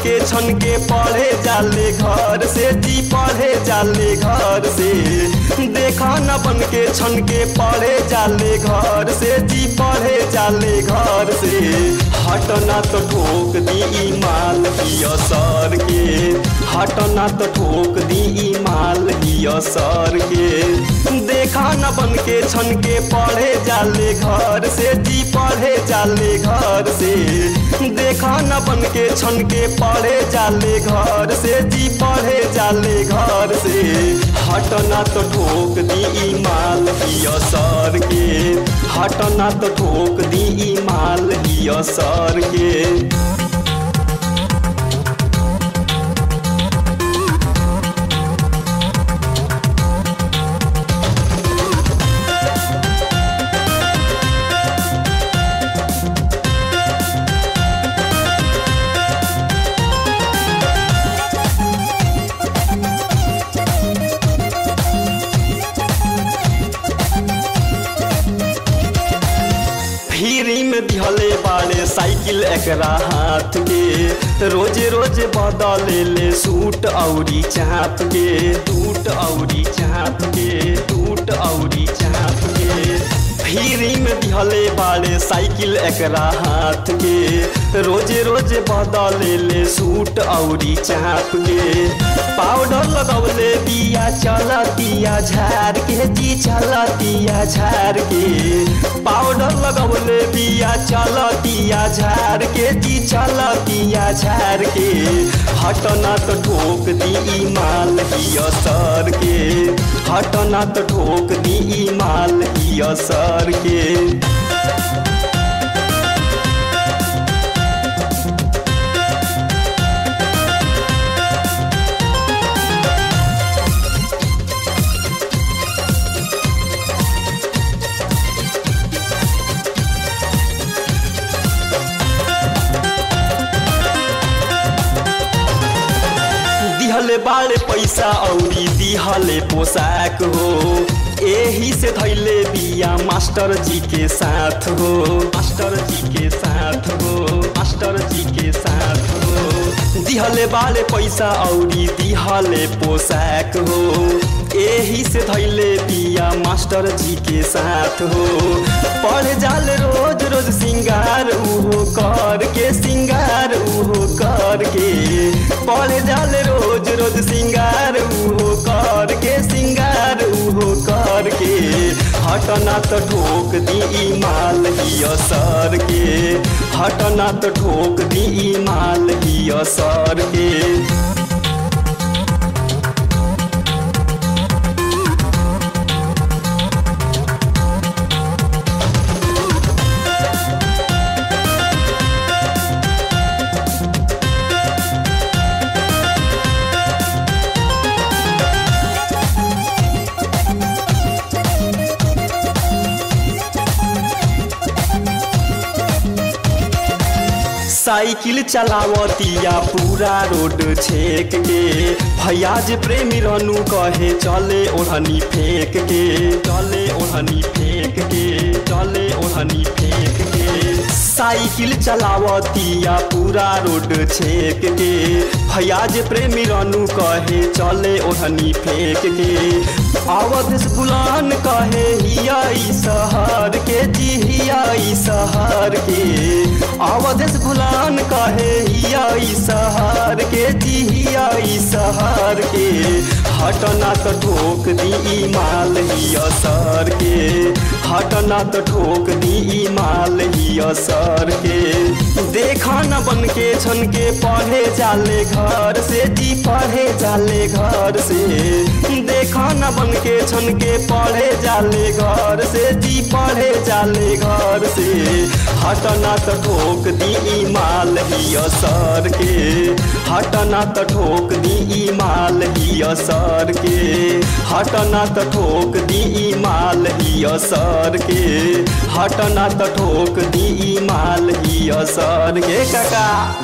के छन के पढ़े जाले घर से जी पढ़े जाले घर से देखा न बन के छन के पढ़े जाले घर से जी पढ़े जाले घर से हटना तो ठोक दी ई माल ही असर के हटना तो ठोक दी ई माल ही असर के देखा न बन के छन के पढ़े जाले घर से जी पढ़े जाले घर से देखा न बन के छन के पढ़े जाले घर से जी पढ़े जाले घर से हटना तो ठोक दी ई माल ही असर के हटना तो ठोक दी ई माल ही असर के फ्री में दिहले बाड़े साइकिल एकरा हाथ के रोज रोज बदले ले सूट औरी चाप के सूट औरी चाप के सूट औरी चाप के फ्री में दिहले बाड़े साइकिल एकरा हाथ के रोज रोज बदले ले सूट औरी चाप के पाउडर लगौले बिया चलतिया झार के जी चलतिया झार के पाउडर लगौले बिया चलतिया झार के जी चलतिया झार के हटना तो ठोक दी ई माल ही असर के हटना तो ठोक दी ई माल ही असर के दिहले बाड़े पैसा औरी दिहले पोशाक हो एही से धैले बिया मास्टर जी के साथ हो मास्टर जी के साथ हो मास्टर जी के साथ हो दिहले बाड़े पैसा औरी दिहले पोशाक हो एही से धैले बिया मास्टर जी के साथ हो पढ़ जाल रोज रोज सिंगार उहो कर के सिंगार उहो कर के पढ़ जाल रोज रोज सिंगार उहो कर के सिंगार उहो कर के हटना तो ठोक दी ई माल ही असर के हटना तो ठोक दी ई माल ही असर के साइकिल चलावतिया पूरा रोड छेक के भैयाज प्रेमी रनु कहे चले ओढ़नी फेंक के चले ओढ़नी फेंक के चले ओढ़नी फेंक के साइकिल चलावतिया पूरा रोड छेक के भैयाज प्रेमी रनु कहे चले ओढ़नी फेंक के अवध बुलान कहे हिया शहर के जी हिया शहर के अवध बुलान कहे हिया शहर के जी हिया शहर के हटना तो ठोक दी ई माल ही असर के हटना तो ठोक दी ई माल ही असर के देखा न बन के छन के पढ़े जाले घर से जी पढ़े जाले घर से देखा न बन के छन के पढ़े जाले घर से जी पढ़े जाले घर से हटना तो ठोक दी ई माल ही असर के हटना तो ठोक दी ई माल ही असर के हटना तो ठोक दी ई माल ही असर के हटना तो ठोक दी ई माल ही असर के काका